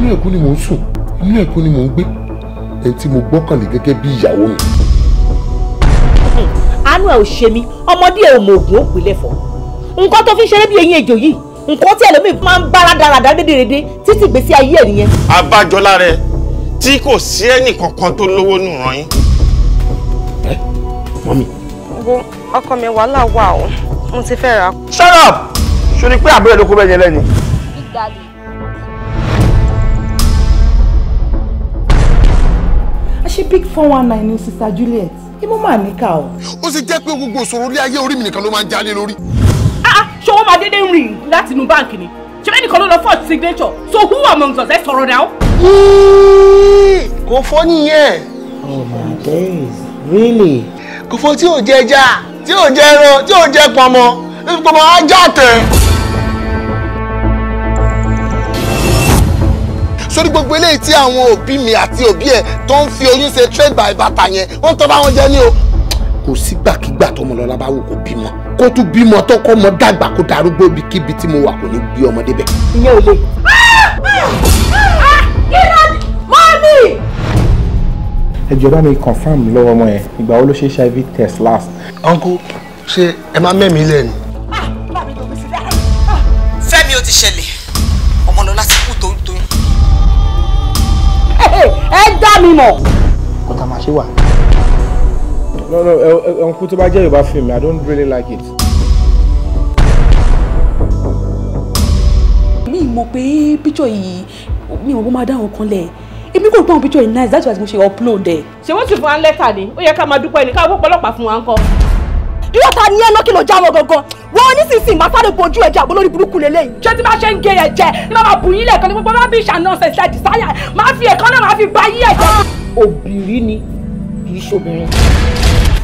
inú ẹ̀kú ni mò ń sùn inú ẹ̀kú ni mò ń gbé ẹni tí mo gbọ́kànlé gẹ́gẹ́ bí ìyàwó mi. àánú ẹ ò ṣe mí ọmọdé ẹ ò mọ ògùn òpè lẹfọ nǹkan tó fi ń ṣeré bí eyín ejò yìí nǹkan tí ẹlòmíì máa ń bára dáradá dédérédé títí gbèsè ayé ẹ nìyẹn. abájọlá rẹ tí kò sí ẹnì kankan tó lówó nù ràn yín. mọ́mí wo ọkọ mi wàhálà wà o mo ti fẹ́ ra. shut up sori pé àbúrò ló kó bẹ́ẹ̀ yẹn lẹ́ni. a ṣe big four one nine ní sister Juliet imú mà níkà o. ó sì jẹ́ pé gbogbo ìṣòro ilé ayé orí mi nìkan ló máa ń jálé lórí. ṣé wọ́n máa dédé rìn láti inú báǹkì ni ṣé bẹ́ẹ̀ nìkan ló lọ fọ́ọ̀tì signature so who among us ẹ sọ̀rọ̀ náà. kò fọ́ nìyẹn oh my days really. kò fọ́ tí ò jẹ ẹja tí ò jẹ ẹran tí ò jẹ pọnmọ pọnmọ ajá tẹ. sórí gbogbo eléyìí tí àwọn òbí mi àti òbí ẹ tó ń fi oyún ṣe trade by bàtà yẹn wọ́n tọ́ bá wọn jẹ ní o. kò sígbàkigbà tọmọ lọlá bá wù kó bímọ kó tún bímọ tó kọ́ mọ dàgbà kó darúgbó ibikíbi tí mo wà kò ní bí ọmọdé bẹ́ẹ̀. ìyẹn ò lè. kí ló dé mọ́mí. ẹ jọ̀ọ́ bá mi confam lọ́wọ́ ọmọ yẹn ìgbà wo ló ṣe hiv test last. uncle ṣe ẹ máa mẹ́mìí lẹ́nu. fẹ́mi ó ti ṣẹlẹ̀ ọmọlọ́lá ti kú toyúntoyún. ẹ dá mi mọ̀. kó tá a máa ṣe wà. no no ẹ ẹ ọ̀nkú tó bá jẹ́ yorùbá film i don't really like it. mi mọ̀ pé píchọ̀ yìí mi ò wọ́n máa dá àwọn kan lẹ̀ èmi kò gbọ́ àwọn píchọ̀ yìí nice that's why mo ṣe upload ẹ̀. ṣé wọ́n sì fún wa ń lẹ́tà ni ó yẹ ká máa dúpẹ́ ní káwọn ọlọ́pàá fún wa ń kọ́. irọ́ ta ni ẹ náà kí ló já wọn gangan wọ́n nísinsìnyí máa sáré bojú ẹ̀jẹ̀ àbọ̀ lórí burúkú lélẹ́yìn. ṣé tí máa ṣe ń gé ẹ̀jẹ̀ ní máa bù yín lẹ́ẹ̀kan ní gbogbo máa bí ìṣàna ọ̀sẹ̀ ṣe àdìsáyà máa fi ẹ̀kan náà máa fi bá yí ẹ̀jẹ̀. òbírí ni kì í ṣobìnrin.